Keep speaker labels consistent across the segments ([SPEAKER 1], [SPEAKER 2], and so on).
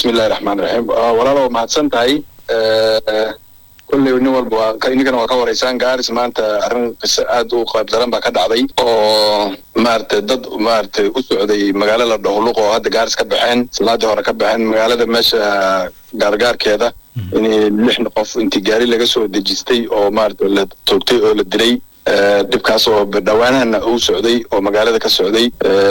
[SPEAKER 1] bismillahi raxmaan raxiim walaal waa mahadsan tahay kolley nin walba waa ininkana waa ka waraysaan gaaris maanta arrin qiso aad u qayb daran baa ka dhacday oo maaragtay dad maaragtay u socday magaalo la dhaho luq oo hadda gaaris ka baxeen salaadii hore ka baxeen magaalada meesha gaargaarkeeda in lix qof intii gaari laga soo dejistay oo maaragtay la toogtay oo la dilay dhibkaas oo dhawaanahana uu socday oo magaalada ka socday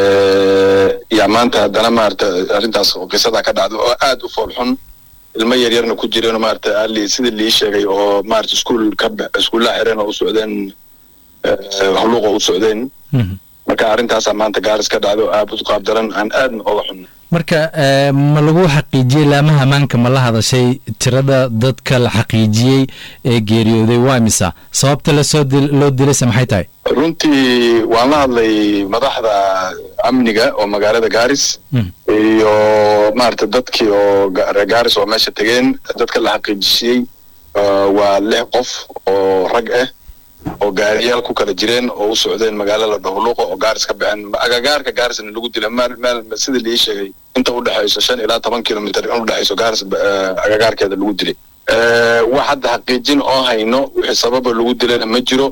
[SPEAKER 1] yaa maanta haddana maarata arrintaas qisadaa ka dhacday oo aad u foolxun ilmo yaryarna ku jireen maarata ali sida lii sheegay oo maarata iskuol ka iskuullaha xireen oo u socdeen huluuqa u socdeen marka arrintaasaa maanta gaaris ka dhacday oo aad u qaab daran aan aadna oga xun
[SPEAKER 2] marka ma lagu xaqiijiyey laamaha ammaanka ma la hadashay tirada dadka la xaqiijiyey ee geeriyooday waa imisa sababta lasoo loo dilayse maxay tahay
[SPEAKER 1] runtii waan la hadlay madaxda amniga oo magaalada gaaris iyo maarata dadkii oo reer gaaris oo meesha tegeen dadka la xaqiijisiyey waa lix qof oo rag ah oo gaariyaal ku kala jireen oo u socdeen magaalo la dhahuluuqa oo gaaris ka baxeen agagaarka gaarisna lagu dila meel meel sida lii sheegay inta u dhexayso shan ilaa toban kilomitr in u dhexayso gaaris agagaarkeeda lagu dilay wax hadda xaqiijin oo hayno wixii sababa lagu dilana ma jiro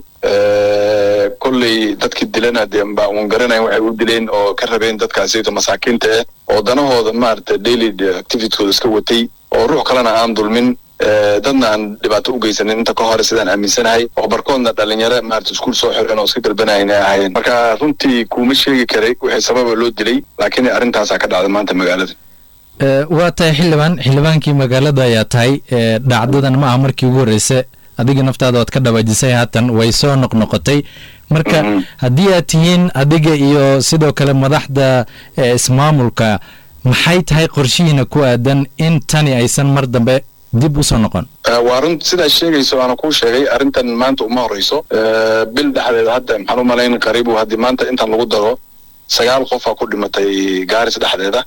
[SPEAKER 1] kolley dadkii dilana dee baa uun garanayn waxay u dileen oo ka rabeen dadkaasiyto masaakiinta ah oo danahooda maarata daily activitikooda iska watay oo ruux kalena aan dulmin dadna aan dhibaato u geysanin inta ka hore sidaan aaminsanahay oo barkoodna dhalinyaro maarata iskuul soo xireen oo iska galbanayan ay ahaayeen marka runtii kuma sheegi karay wixii sababa loo dilay laakiin arrintaasaa ka dhacda maanta magaalada
[SPEAKER 2] waa tahay xildhibaan xildhibaankii magaalada ayaa tahay dhacdadan ma aha markii ugu horreysa adiga naftaada oad ka dhawaajisay haatan way soo noqnoqotay marka haddii aad tihiin adiga iyo sidoo kale madaxda ismaamulka maxay tahay qorshihiina ku aadan in tani aysan mar dambe dib usoo noqon
[SPEAKER 1] waa run sidaa sheegayso aana kuu sheegay arrintan maanta uma horeyso bil dhexdeeda hadda maxaan u malayn qariibu haddii maanta intan lagu daro sagaal qofaa ku dhimatay gaaris dhexdeeda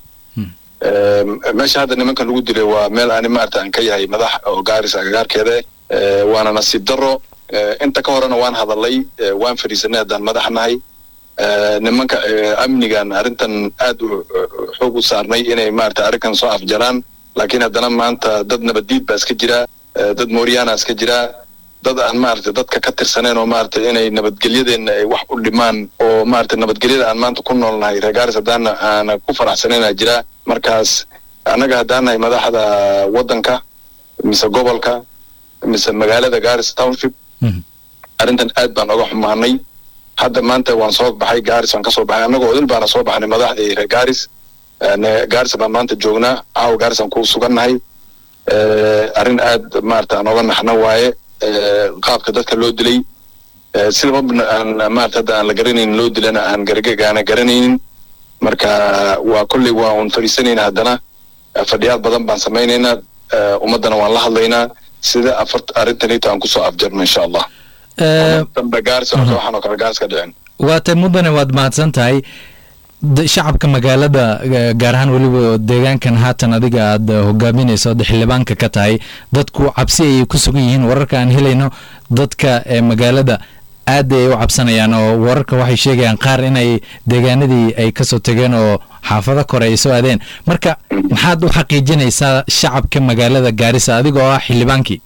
[SPEAKER 1] meesha hadda nimankan lagu dilay waa meel ani maarata aan ka yahay madax oo gaaris agagaarkeeda waana nasiib daro inta ka horena waan hadalay waan fadhiisanay haddaan madax nahay nimanka amnigan arrintan aad u xoog u saarnay inay maarata arrinkan soo afjaraan laakiin haddana maanta dad nabaddiid baa iska jira dad mooryaana iska jira dad aan maarata dadka ka tirsaneen oo maarata inay nabadgelyadeenna ay wax u dhimaan oo maarata nabadgelyada aan maanta ku noolnahay reer gaaris haddaana aana ku faraxsanayna jira markaas annaga haddaan nahay madaxda waddanka mise gobolka mise magaalada gaaris township arrintan aad baan oga xumaanay hadda maanta waan soo baxay gaaris waan ka soo baxay annagoo odil baana soo baxnay madaxdii reer gaaris gaaris baan maanta joognaa caawa gaaris aan ku sugannahay arrin aad maarata aan oga naxna waaye qaabka dadka loo dilay sidaba aan maarata hadda aan la garanaynin loo dilana aan gargagaana garanaynin marka waa kolley waa un fadhiisanayna haddana fadhiyaad badan baan samaynaynaa ummaddana waan la hadlaynaa sida afart arrintanito aan kusoo afjarno insha allah dambe gaaris waxaan oo kale gaaris ka dhicin
[SPEAKER 2] waa tay mudane waad mahadsan tahay shacabka magaalada gaar ahaan weliba deegaankan haatan adiga aad hogaaminayso ood xildhibaanka ka tahay dadku cabsi ayay ku sugan yihiin wararka aan helayno dadka magaalada aad ay u cabsanayaan oo wararka waxay sheegayaan qaar inay deegaanadii ay kasoo tegeen oo xaafado kore ay soo aadeen marka maxaad u xaqiijinaysaa shacabka magaalada gaarisa adigoo ah xildhibaankii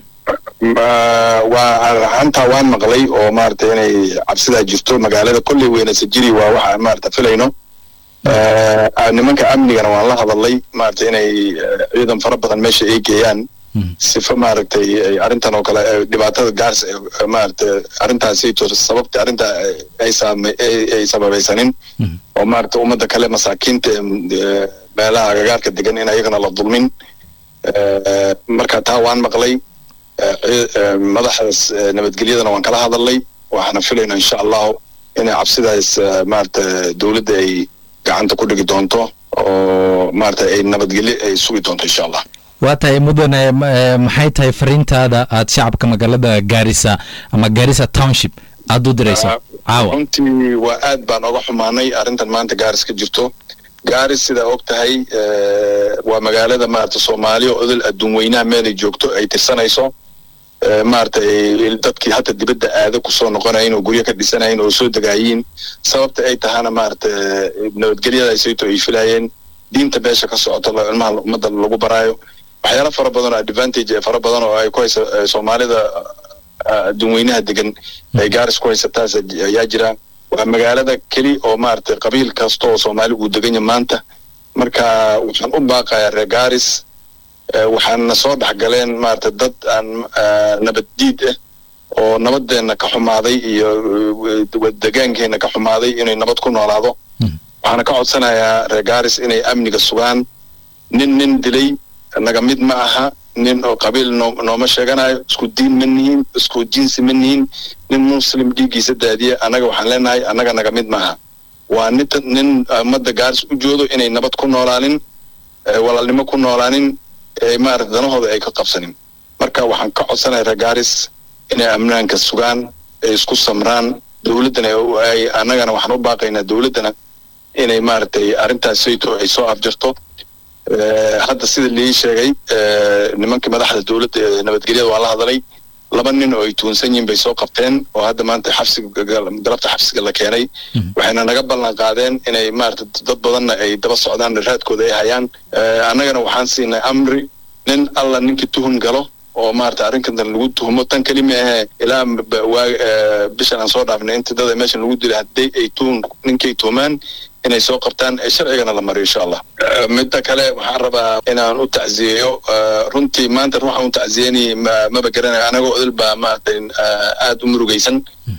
[SPEAKER 1] waa hantaa waan maqlay oo maarata inay cabsidaa jirto magaalada kolley weynase jiri waa waxa maarata filayno nimanka amnigana waan la hadalay maarata inay ciidan fara badan meesha ay geeyaan sifa maaragtay arrintan oo kale dhibaatada gaars maarata arrintaasito sababta arrinta ay saama ay sababaysanin oo maarata ummadda kale masaakiinta meelaha agagaarka degan in ayagana la dulmin marka taa waan maqlay madaxdaas nabadgelyadana waan kala hadalnay waxaana filayna insha allahu inay cabsidaas maarata dowladda ay gacanta ku dhigi doonto oo maarata ay nabadgelyo ay sugi doonto insha allah
[SPEAKER 2] waa tahay mudane maxay tahay fariintaada aad shacabka magaalada gaarisa ama gaarisa township aada u dirayso caawa
[SPEAKER 1] runtii waa aad baan oga xumaanay arrintan maanta gaaris ka jirto gaaris sidaa og tahay waa magaalada maarata soomaaliya odol adduun weynaha meelay joogto ay tirsanayso maarata dadkii hata dibadda aada kusoo noqonayin oo guryo ka dhisanayin oo soo degaayiin sababta ay tahana maarata nabadgelyada sayto ay filaayeen diinta beesha ka socoto ilmaha ummadda lagu baraayo waxyaalo fara badan oo advantage ee fara badan oo ay ku haysa soomaalida adduunweynaha degan ay gaaris ku haysataas ayaa jira waa magaalada keli oo maaragtay qabiil kasta oo soomaali uu deganya maanta marka waxaan u baaqayaa reer gaaris waxaana soo dhexgaleen maaragtay dad aan nabaddiid ah oo nabadeenna ka xumaaday iyo degaankeena ka xumaaday inay nabad ku noolaado waxaana ka codsanayaa reer gaaris inay amniga sugaan nin nin dilay naga mid ma aha nin oo qabiil noo nooma sheeganayo isku diin ma nihin isku jinsi ma nihin nin muslim dhiiggiisa daadiya annaga waxaan leenahay annaga naga mid maaha waa nin nin ummadda gaaris u joodo inay nabad ku noolaanin walaalnimo ku noolaanin maarata danahooda ay ka qabsanin marka waxaan ka codsanaya reer gaaris inay amnaanka sugaan ay isku samraan dowladdana ay annagana waxaan u baaqaynaa dowladdana inay maaragtay arrintaas sayto ay soo afjarto hadda sida lii sheegay nimankii madaxda dowladda ee nabadgelyada waa la hadalay laba nin oo ay tuunsan yihiin bay soo qabteen oo hadda maanta xabsiga galabta xabsiga la keenay waxayna naga ballan qaadeen inay maarata dad badanna ay daba socdaan raadkooda ay hayaan annagana waxaan siinay amri nin alla ninkii tuhun galo oo maarata arrinkan lagu tuhumo tan kelima ahee ilaa bishan aan soo dhaafnay inta dada meeshan lagu dilay haddii ay tuhun ninkay tuhumaan inay soo qabtaan ee sharcigana la mariyo insha allah midda kale waxaan rabaa inaan u tacziyeeyo runtii maanta ruuxaan u tacziyeynay maba garanayo anagoo odil baa maaragtay aada u murugaysan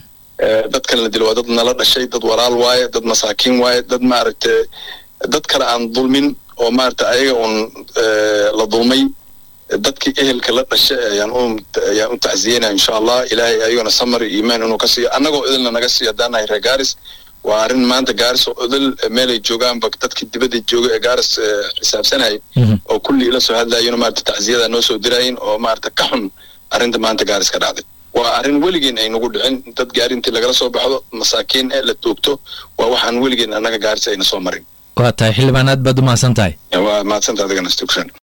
[SPEAKER 1] dadkan la dilo waa dad nala dhashay dad walaal waaye dad masaakiin waaye dad maaragtay dad kale aan dulmin oo maaragtay ayaga un la dulmay dadkii ehelka la dhashay ayaan u ayaan u tacziyeynaya insha allah ilaahay ayagona samar iyo iimaan inuu ka siiyo annagoo idilna naga siiyo haddaan nahay reer gaaris waa arrin maanta gaaris oo odol meelay joogaanba dadkii dibadda jooga ee gaaris xisaabsanayay oo kulli ila soo hadlayeen maarata tacsiyada noo soo diraayin oo maarata ka xun arrinta maanta gaaris ka dhacday waa arrin weligeen ay nagu dhicin dad gaari intii lagala soo baxdo masaakiin ee la toogto waa waxaan weligeen annaga gaaris ayna soo marin
[SPEAKER 2] waa tahay xildhibaan aad baad u mahadsan tahay
[SPEAKER 1] waa mahadsantaha adigana stuksan